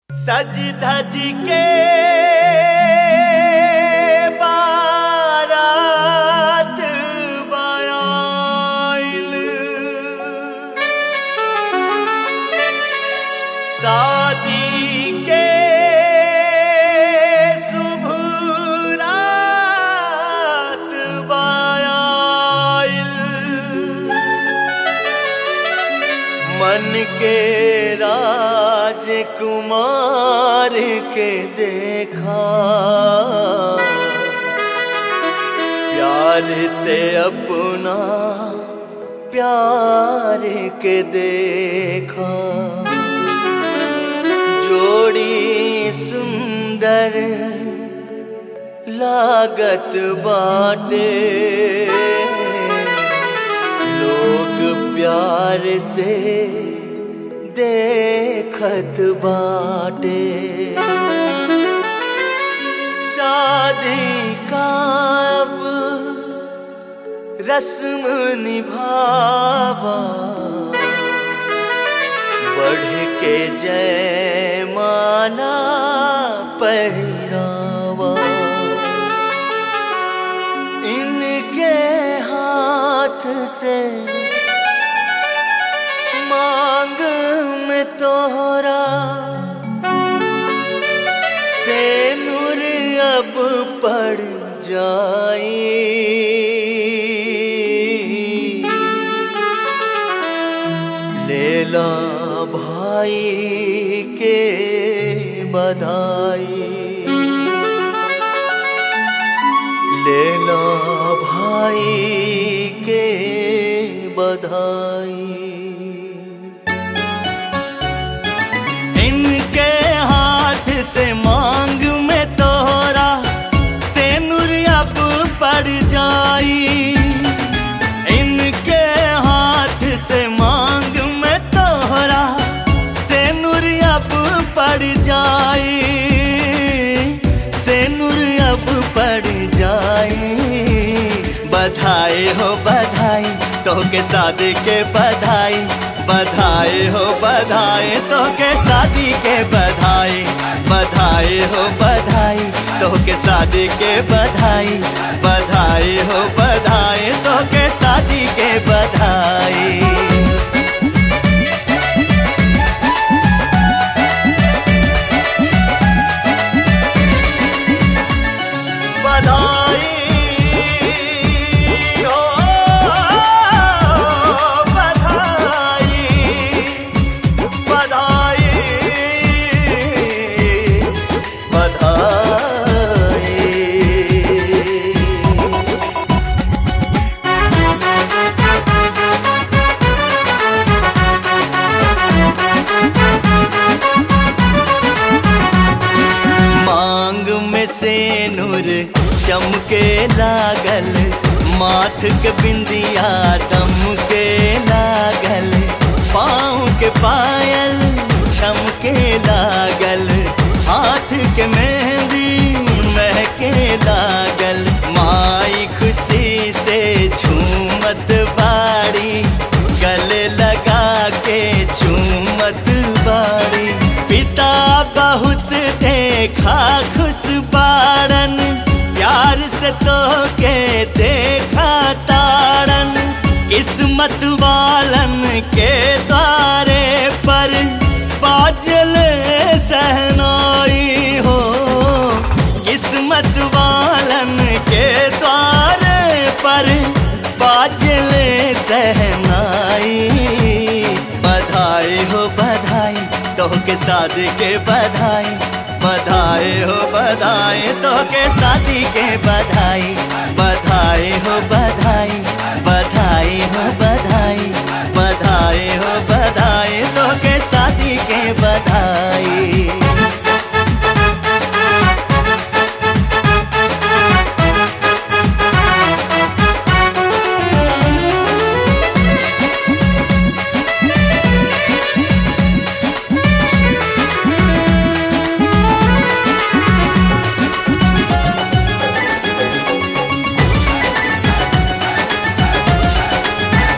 सज धज के बारात बयाइल शादी के शुभ रात बयाइल मन के राजकुमार के देखा प्यार से अपना प्यार के देखा जोड़ी सुंदर लागत बाटे लोग प्यार से देखत बाटे शादी का अब रस्म निभावा बढ़ के जय माला पहरावा इनके हाथ से मांग में तोहरा से नूर अब पड़ जाई लेला भाई के बधाई लेला भाई के बधाई इनके हाथ से मांग में तोहरा से नूर अब पड़ जाई इनके हाथ से मांग में तोहरा से नूर अब पड़ जाई से नूर अब पड़ जाई बधाई हो बधाई तो के शादी के बधाई बधाई हो बधाई तो के शादी के बधाई बधाई हो बधाई तो के शादी के बधाई बधाई हो बधाई तो के शादी के बधाई बधाई हो बधाई बधाई बधाई मांग में से नूर चमके लागल माथ के बिंदिया दम के लागल पाँव के पायल छमके लागल हाथ के मेहंदी महके लागल माई खुशी से झूमत बाड़ी गले लगा के झूमत बाड़ी पिता बहुत देखा खुश बाड़न प्यार से तो के देखा ताड़न किस्मत वालन के द्वारे पर बाजल सहनाई हो किस्मत वालन के द्वारे पर बाजल सहनाई बधाई हो बधाई तो के शादी के बधाई बधाई हो बधाई तो के शादी के बधाई बधाई हो बधाई बधाई हो बधाई बधाई हो बधाई तो के शादी के बधाई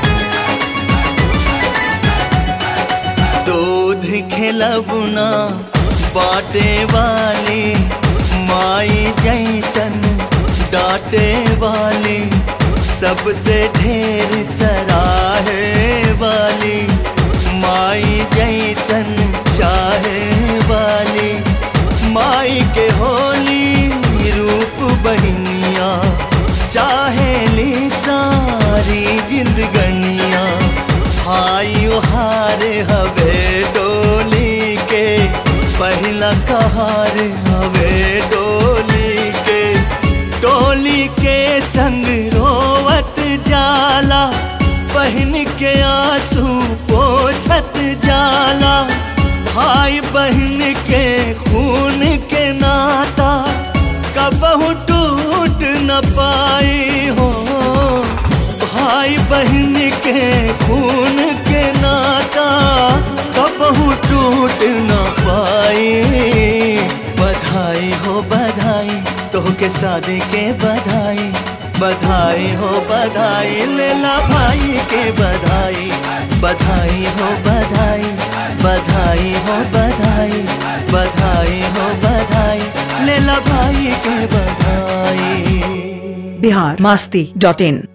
खेलब ना बाटे वाली माई जैसन डांटे वाली सबसे ढेर सराहे वाली माई जैसन चाहे वाली माई के होली रूप बहनिया चाहे ली सारी जिंदगनिया हाई हारे हवे डोली के पहला कहार हवे डोली के डोली के संग रोवत जाला बहन के आंसू पोछत जाला भाई बहन के खून के नाता कबहू टूट न पाई हो भाई बहन के खून के नाता कबहू टूट न पाई बधाई हो बधाई तो के शादी के बधाई बधाई हो बधाई लेला भाई के बधाई बधाई हो बधाई बधाई हो बधाई बधाई हो बधाई लेला भाई के बधाई बिहार मास्ती डॉट इन